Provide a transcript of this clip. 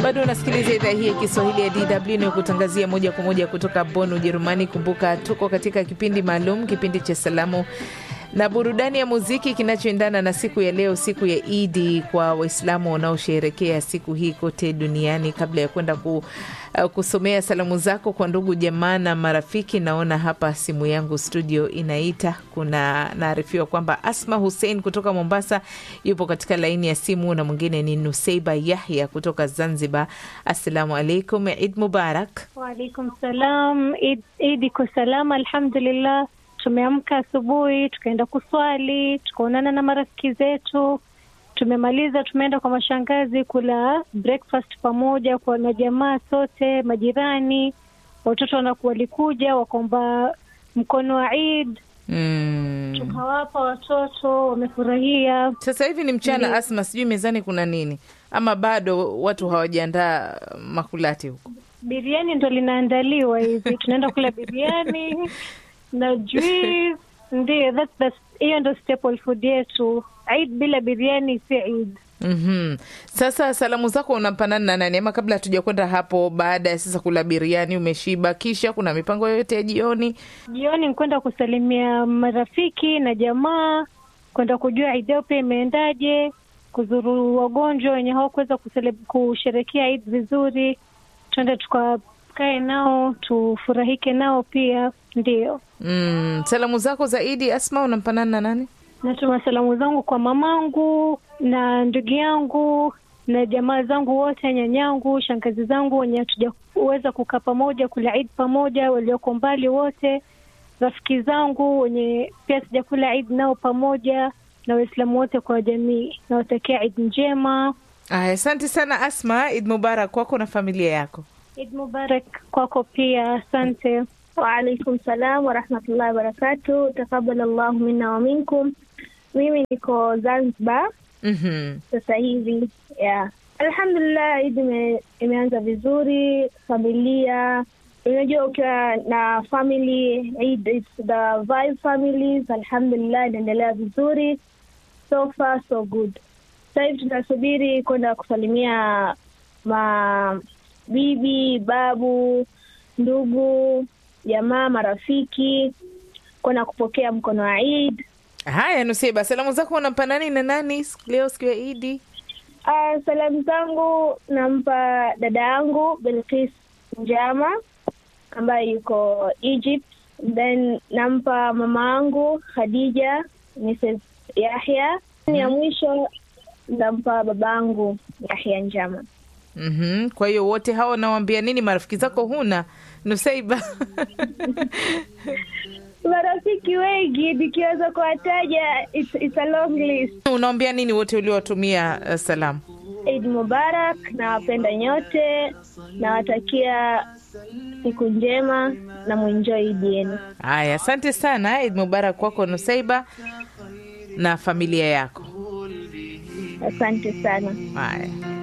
Bado unasikiliza idhaa hii ya Kiswahili ya DW inayokutangazia moja kwa moja kutoka Bonn, Ujerumani. Kumbuka tuko katika kipindi maalum, kipindi cha salamu na burudani ya muziki kinachoendana na siku ya leo, siku ya Idi kwa Waislamu wanaosherekea siku hii kote duniani. Kabla ya kwenda ku, uh, kusomea salamu zako kwa ndugu jamaa na marafiki, naona hapa simu yangu studio inaita. Kuna naarifiwa kwamba Asma Hussein kutoka Mombasa yupo katika laini ya simu na mwingine ni Nuseiba Yahya kutoka Zanzibar. Assalamu alaikum, Id Mubarak. Waalaikum salam. Id, Idi iko salama alhamdulillah. Tumeamka asubuhi tukaenda kuswali, tukaonana na marafiki zetu, tumemaliza, tumeenda kwa mashangazi kula breakfast pamoja kwa na jamaa sote, majirani, watoto wanaku walikuja wakaomba mkono wa Eid Mm. tukawapa watoto, wamefurahia. Sasa hivi ni mchana, Asma, sijui mezani kuna nini ama bado watu hawajaandaa makulati huko? Biriani ndo linaandaliwa hivi, tunaenda kula biriani na juice. Ndio, that's the hiyo ndo staple food yetu. Eid bila biriani si Eid. Mhm. Sasa salamu zako unampanana na nani? Ama kabla hatuja kwenda hapo, baada ya sasa kula biriani, umeshiba, kisha kuna mipango yoyote ya jioni? Jioni ni kwenda kusalimia marafiki na jamaa, kwenda kujua Eid yao pia imeendaje, kuzuru wagonjwa wenye hawakuweza kusele- kusherekea Eid vizuri, tuende tukakae nao tufurahike nao pia. Ndio Mm. Salamu zako zaidi, Asma, unampanana na nani? natuma salamu zangu kwa mamangu na ndugu yangu na jamaa zangu wote, nyanyangu, shangazi zangu wenye hatujaweza kukaa pamoja kula Eid pamoja, walioko mbali wote, rafiki zangu wenye pia sijakula Eid nao pamoja, na Waislamu wote kwa jamii, nawatakia Eid njema. Aya, asante sana Asma. Id Mubarak kwako na familia yako. Eid Mubarak kwako pia, asante. Waalaikum salam warahmatullahi wabarakatu. Takabala llahu minna wa minkum. Mimi niko Zanzibar Mhm. sasa hivi yeah. Alhamdulillah, Idi ime, imeanza vizuri. Familia, unajua ukiwa na family Eid, it's the vibe families. Alhamdulillah, inaendelea vizuri, so far so good. Sasa hivi tunasubiri kwenda kusalimia mabibi, babu, ndugu, jamaa, marafiki, kwenda kupokea mkono wa Eid. Haya, Nusiba, salamu zako unampa nani na nani siku- leo siku ya Idi? Uh, salamu zangu nampa dada yangu Belkis Njama ambaye yuko Egypt, then nampa mama yangu Khadija Mrs Yahya. Ya mwisho nampa babangu Yahya Njama. Mhm. Kwa hiyo wote hao unawambia nini? Marafiki zako huna Nusaiba? Marafiki wengi nikiweza kuwataja, it's, it's a long list. unawambia nini wote uliowatumia uh, salamu? Eid Mubarak, nawapenda nyote, nawatakia siku njema na mwenjoy Idi yenu. Haya, asante sana. Id Mubarak kwako Nusaiba na familia yako. Asante sana. Haya.